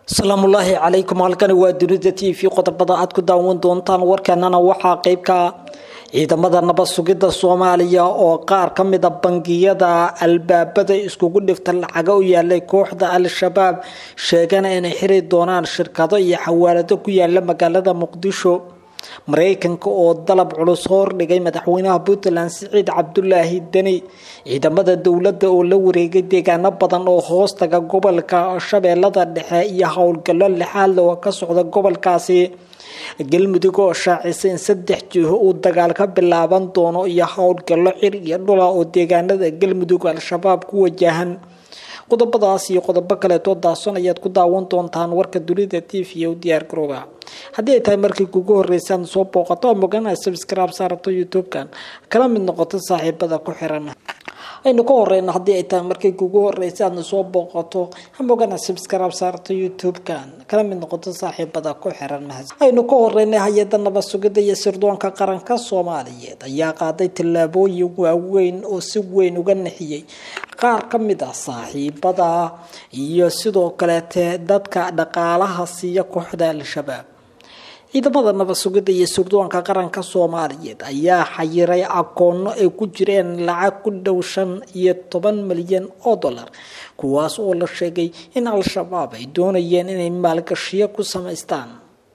asalaamullaahi calaykum halkani waa dunida t v qodobada aad ku daawan doontaan warkeenana waxaa qeybka ciidamada nabad sugidda soomaaliya oo qaar ka mida bangiyada albaabada iskugu dhifta lacaga u yaalay kooxda al-shabaab sheegana inay xiri doonaan shirkado iyo xawaalado ku yaala magaalada muqdisho mareykanka oo dalab culus hordhigay madaxweynaha puntland siciid cabdulaahi deni ciidamada dowladda oo la wareegay deegaano badan oo hoostaga gobolka shabeellada dhexe iyo howlgallo lixaadle oo ka socda gobolkaasi galmudug oo shaacisay in saddex jiho uu dagaal ka bilaaban doono iyo howlgallo cir iyo dhula oo deegaanada galmudug al-shabaab ku wajahan qodobadaas iyo qodobo kaleetoo daason ayaad ku daawan doontaan warka dunida t v u diyaar garooba haddii ay tahay markii kugu horreysaan soo booqato oo mogana subscribe saarato youtube-kan kala mid noqoto saaxiibada ku xiran aynu ka horeyna haddii ay tahay markii kugu horeysa aadna soo booqato hamogana subscribe saarto youtube-kan kala mid noqoto saaxiibada ku xiran aynu ka horeynay hay-ada nabad sugidda iyo sirdoonka qaranka soomaaliyeed ayaa qaaday tallaabooyin waaweyn oo si weyn uga nixiyey qaar ka mid ah saaxiibada iyo sidoo kaleete dadka dhaqaalaha siiya kooxda al-shabaab ciidamada nabad sugidda iyo sirdoonka qaranka soomaaliyeed ayaa xayiray akoono ay ku jireen lacag ku dhow shan iyo toban milyan oo dollar kuwaas oo la sheegay in al-shabaab ay doonayeen inay maalgashiyo ku samaystaan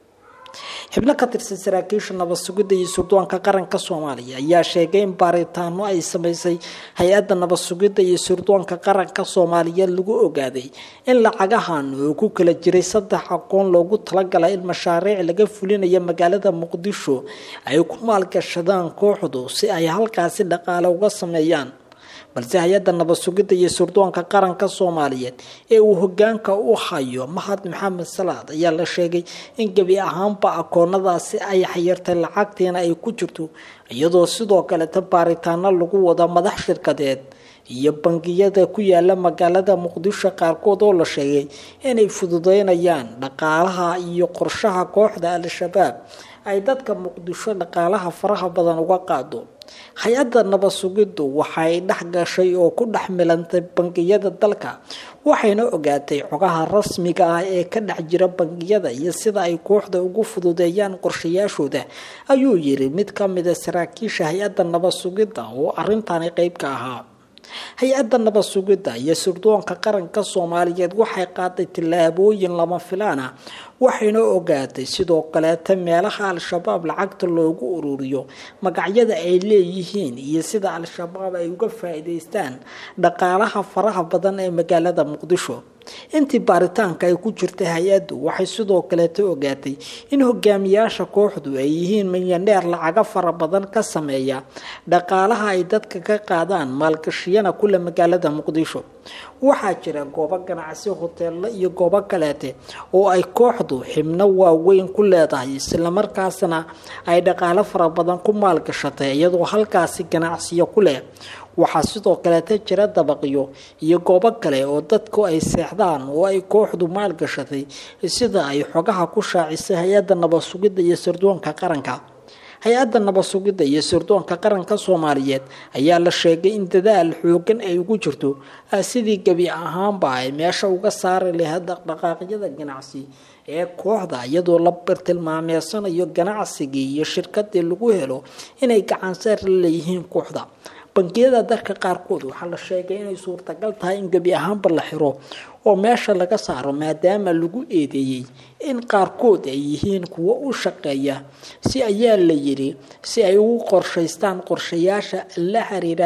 xibno ka tirsan saraakiisha nabad sugidda iyo sirdoonka qaranka soomaaliya ayaa sheegay in baaritaano ay sameysay hay-adda nabad sugidda iyo sirdoonka qaranka soomaaliyeed lagu ogaaday in lacagahan oo ku kala jiray saddex aqoon loogu talagalay in mashaariic laga fulinayo magaalada muqdisho ay ku maalgashadaan kooxdu si ay halkaasi dhaqaale uga sameeyaan balse hay-adda nabad sugidda iyo sirdoonka qaranka soomaaliyeed ee uu hogaanka u hayo mahad maxamed salaad ayaa la sheegay in gebi ahaanba akoonadaasi ay xayirtay lacagtiina ay ku jirto iyadoo sidoo kaleta baaritaano lagu wada madax shirkadeed iyo bangiyada ku yaala magaalada muqdisho qaarkood oo la sheegay inay fududeynayaan dhaqaalaha iyo qorshaha kooxda al-shabaab ay dadka muqdisho dhaqaalaha faraha badan uga qaado hay-adda nabad sugiddu waxay dhex gashay oo ku dhex milantay bangiyada dalka waxayna ogaatay xogaha rasmiga ah ee ka dhex jira bangiyada iyo sida ay kooxda ugu fududeeyaan qorshayaashooda ayuu yiri mid ka mida saraakiisha hay-adda nabad sugidda oo arintani qeyb ka ahaa hay-adda nabad sugidda iyo sirdoonka qaranka soomaaliyeed waxay qaaday tillaabooyin lama filaan ah waxayna ogaatay sidoo kaleeta meelaha al-shabaab lacagta loogu ururiyo magacyada ay leeyihiin iyo sida al-shabaab ay uga faa-iideystaan dhaqaalaha faraha badan ee magaalada muqdisho intii baaritaanka ay ku jirtay hay-addu waxay sidoo kaleeta ogaatay in hogaamiyaasha kooxdu ay yihiin milyaneer lacaga fara badan ka sameeya dhaqaalaha ay dadka ka qaadaan maalgashiyana kule magaalada muqdisho waxaa jira goobo ganacsi hoteello iyo goobo kaleete oo ay kooxdu xibno waaweyn ku leedahay islamarkaasna ay dhaqaalo fara badan ku maalgashatay iyadoo halkaasi ganacsiyo ku leh waxaa sidoo kaleeta jira dabaqyo iyo goobo kale oo dadku ay seexdaan oo ay kooxdu maalgashatay sida ay xogaha ku shaacisay hay-adda nabad sugidda iyo sirdoonka qaranka hay-adda nabad sugidda iyo sirdoonka qaranka soomaaliyeed ayaa la sheegay in dadaal xoogan ay ugu jirto sidii gebi ahaanba ay meesha uga saari lahayd dhaqdhaqaaqyada ganacsi ee kooxda iyadoo la bartilmaameysanayo ganacsigii iyo shirkadii lagu helo inay gacanseer la leeyihiin kooxda bangiyada dalka qaarkood waxaa la sheegay inay suurtagal tahay in gebi ahaanba la xiro oo meesha laga saaro maadaama lagu eedeeyey in qaarkood ay yihiin kuwo u shaqeeya si ayaa la yiri si ay ugu qorshaystaan qorshayaasha la xiriira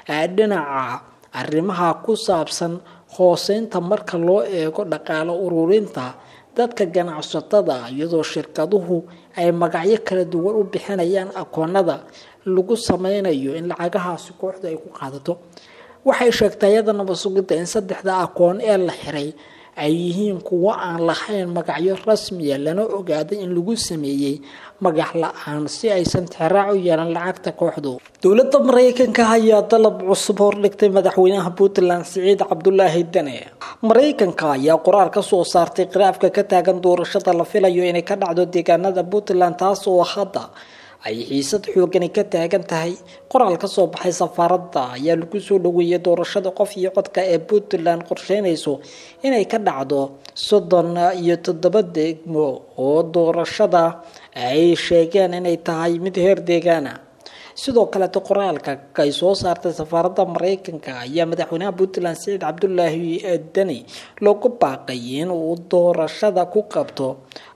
dhinaca arrimaha ku saabsan hooseynta marka loo eego dhaqaalo ururinta dadka ganacsatada iyadoo shirkaduhu ay magacyo kala duwan u bixinayaan akoonada lagu sameynayo in lacagahaasi kooxdu ay ku qaadato waxay sheegtay hay-adda nabad sugidda in saddexda akoon ee la xiray ay yihiin kuwo aan lahayn magacyo rasmiya lana ogaaday in lagu sameeyey magac la-aan si aysan tixraac u yeelan lacagta kooxdu dowladda mareykanka ayaa dalab cusub hordhigtay madaxweynaha puntland siciid cabdulaahi dane mareykanka ayaa qoraal ka soo saartay qiraafka ka taagan doorashada la filayo inay ka dhacdo deegaanada puntland taas oo hadda ay xiisad xoogani ka taagan tahay qoraal ka soo baxay safaaradda ayaa lagu soo dhaweeyay doorashada qof iyo codka ee puntland qorsheynayso inay ka dhacdo soddon iyo toddoba degmo oo doorashada ay sheegeen inay tahay mid heer deegaana sidoo kaleeto qoraalka ay soo saartay safaaradda mareykanka ayaa madaxweynaha puntland siciid cabdulaahi deni loogu baaqay in uu doorashada ku qabto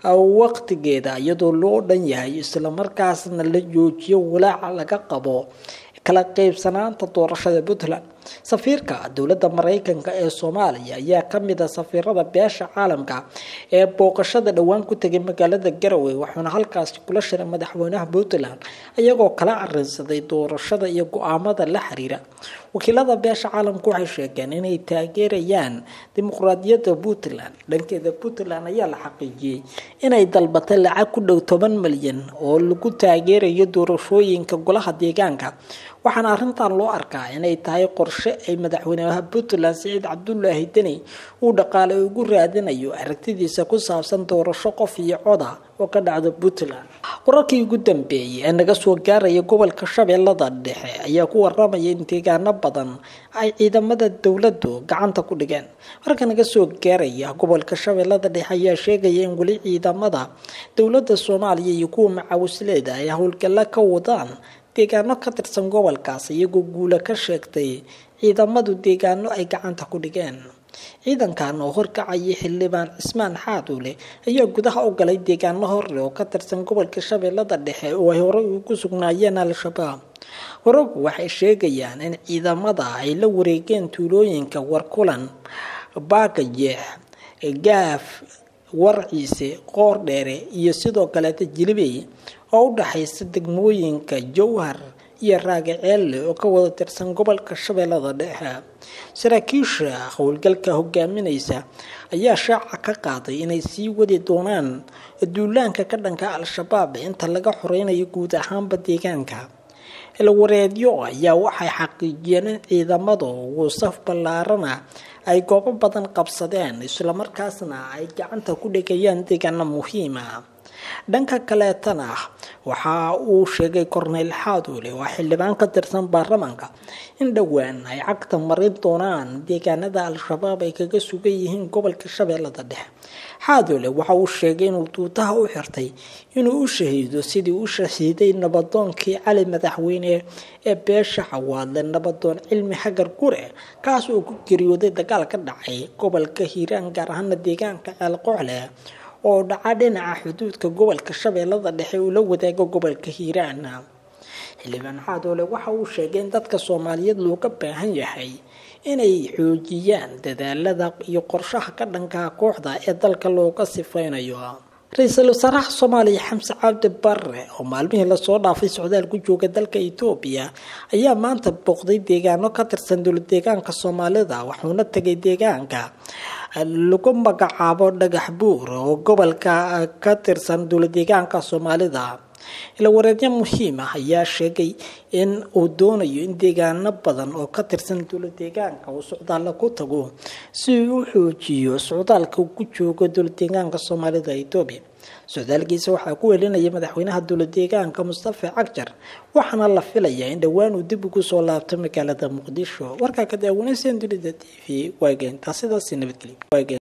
waqtigeeda iyadoo loo dhan yahay islamarkaasna la joojiyo walaaca laga qabo kala qeybsanaanta doorashada puntland safiirka dowladda mareykanka ee soomaaliya ayaa kamid a safiirada beesha caalamka ee booqashada dhowaan ku tegay magaalada garowe wuxuuna halkaasi kula shiray madaxweynaha puntland iyagoo kala arinsaday doorashada iyo go-aamada la xiriira wakiilada beesha caalamka waxay sheegeen inay taageerayaan dimuqraadiyadda puntland dhankeeda puntland ayaa la xaqiijiyey inay dalbatay lacag ku dhow toban malyan oo lagu taageerayo doorashooyinka golaha deegaanka waxaana arrintan loo arkaa inay tahay qorshe ay madaxweynaha puntland siciid cabdulaahi deni uu dhaqaale ugu raadinayo aragtidiisa ku saabsan doorasho qof iyo coda oo ka dhacda puntland wararkii ugu dambeeyay ee naga soo gaaraya gobolka shabeellada dhexe ayaa ku waramaya in deegaano badan ay ciidamada dowladdu gacanta ku dhigeen warka naga soo gaaraya gobolka shabeellada dhexe ayaa sheegaya in weli ciidamada dowladda soomaaliya iyo kuwa macawisleeda ay howlgalla ka wadaan deegaano ka tirsan gobolkaas iyagoo guula ka sheegtay ciidamadu deegaano ay gacanta ku dhigeen ciidankan oo horkacayay xildhibaan cismaan xaaduule ayaa gudaha u galay deegaano horle oo ka tirsan gobolka shabeellada dhexe oo ay horey ugu sugnaayeen al-shabaab wararku waxay sheegayaan in ciidamada ay la wareegeen tuulooyinka warkulan baagajeex gaaf warciise qoor dheere iyo sidoo kaleeta jilibey oo u dhaxaysa degmooyinka jowhar iyo raagaceelle oo ka wada tirsan gobolka shabeellada dhexe saraakiisha howlgalka hogaaminaysa ayaa shaaca ka qaaday inay sii wadi doonaan duulaanka ka dhanka al-shabaab inta laga xoreynayo guud ahaanba deegaanka ilwareedyo ayaa waxay xaqiijiyeen in ciidamadu ugu saf ballaarana ay goobo badan qabsadeen islamarkaasna ay gacanta ku dhigayaan deegaano muhiima dhanka kaleetana waxa uu sheegay korneyl xaaduule oo xildhibaan ka tirsan baarlamaanka in dhowaan ay cagta marin doonaan deegaanada al-shabaab ay kaga sugan yihiin gobolka shabeellada dhexe xaaduule waxa uu sheegay inuu duutaha u xirtay inuu u shahiido sidii u shahiiday nabadoonkii cali madaxweyne ee beesha xawaadle nabadoon cilmi xagar gure kaas oo ku geeriyooday dagaal ka dhacay gobolka hiiraan gaar ahaana deegaanka ceel qocle oo dhaca dhinaca xuduudka gobolka shabeellada dhexe uu la wadaago gobolka hiiraan xildhibaan xaadoole waxa uu sheegay in dadka soomaaliyeed looga baahan yahay inay xoojiyaan dadaalada iyo qorshaha ka dhankaa kooxda ee dalka looga sifeynayo ra-iisul wasaaraha soomaaliya xamse cabdi barre oo maalmihii lasoo dhaafay socdaal ku jooga dalka etoobiya ayaa maanta booqday deegaano ka tirsan dowlad deegaanka soomaalida wuxuuna tegay deegaanka lagu magacaabo dhagax buur oo gobolka ka tirsan dowlad deegaanka soomaalida ilawareedyo muhiim ah ayaa sheegay in uu doonayo in deegaano badan oo ka tirsan dowlad deegaanka uu socdaalla ku tago si uu u xoojiyo socdaalka uu ku joogo dowlad deegaanka soomaalida etoobiya socdaalkiisa waxaa ku welinaya madaxweynaha dowlad deegaanka mustafa cagjar waxaana la filayaa in dhowaan uu dib ugu soo laabto magaalada muqdisho warkaa ka daawanaysan dunida t v waageenta sidaasi nabadgelyo